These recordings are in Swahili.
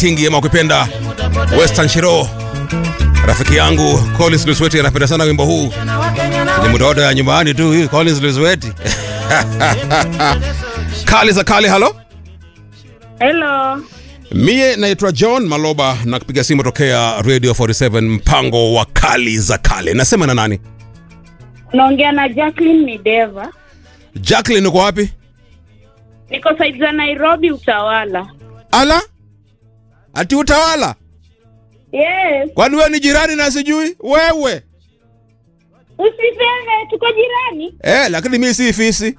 Kingi ama ukipenda Western Shiro. Rafiki yangu Collins Lusweti anapenda sana wimbo huu. Ni mdodo ya nyumbani tu hii Collins Lusweti. Kali za kale, halo. Hello. Mie naitwa John Maloba na kupiga simu tokea Radio 47 mpango wa kali za kale. Nasema na nani? Naongea na Jacqueline Mideva. Jacqueline uko wapi? Niko side za Nairobi Utawala. Ala? Ati utawala? Yes. Kwani wewe ni jirani na sijui? Wewe. Usiseme tuko jirani. Eh, lakini mimi si fisi.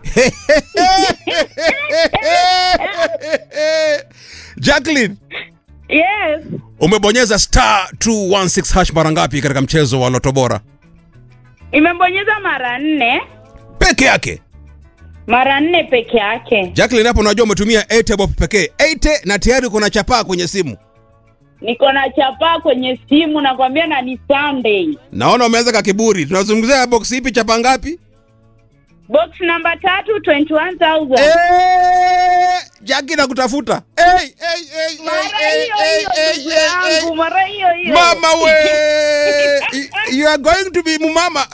Jacqueline, Yes. umebonyeza star 216 hash mara ngapi katika mchezo wa Loto Bora? Imebonyeza mara nne. Peke yake. Mara nne peke yake. Jacqueline, hapo unajua umetumia 8 bob pekee. 8 na tayari kuna chapaa kwenye simu. Niko na chapaa kwenye simu nakwambia na ni Sunday. Naona umeanza ka kiburi. Tunazungumzia box ipi chapa ngapi? Box namba tatu 21,000. Eh, Jackie nakutafuta. Hey, hey, hey, Mara hey, hiyo hey, hiyo hey, ndugu hey, hey. yangu, mara hiyo hiyo. Mama we. you are going to be mumama.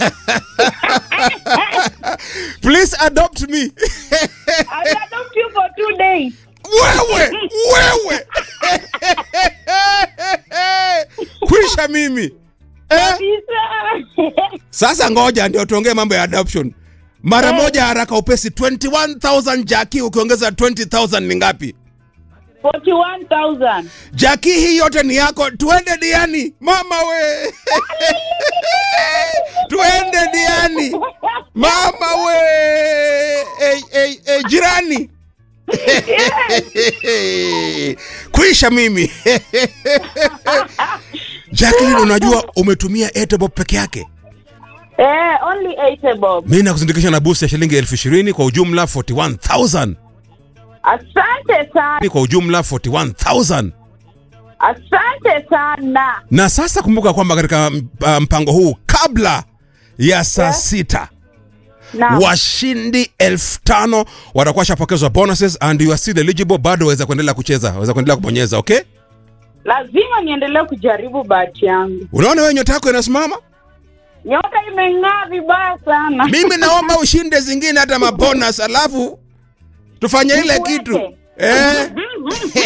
Please adopt me. I'll adopt you for two days. wewe, wewe. Kwisha mimi. Eh? Kabisa. Sasa ngoja ndio tuongee mambo ya adoption. Mara Eh. moja haraka upesi 21000 Jackie ukiongeza 20000 ni ngapi? 41,000. Jackie hii yote ni yako. Tuende diani. Mama we. Tuende diani. Mama we. Hey, hey, hey, jirani. Kuisha mimi. Jacqueline, unajua umetumia Etebob peke yake. Eh, only 80 bob. Mimi nakuzindikisha na boost ya shilingi elfu ishirini kwa ujumla 41000. Asante sana. Kwa ujumla 41000. Asante sana. Na sasa kumbuka kwamba katika uh, mpango huu kabla ya saa Yeah. sita Na washindi elfu tano watakuwa washapokezwa bonuses and you are still eligible, bado waweza kuendelea kucheza, waweza kuendelea kubonyeza. Okay, lazima niendelee kujaribu bahati yangu. unaona wewe nyota yako inasimama. Nyota imeng'aa vibaya sana. Mimi naomba ushinde zingine hata mabonus, alafu tufanye ile Nifuate. kitu eh. Mhm.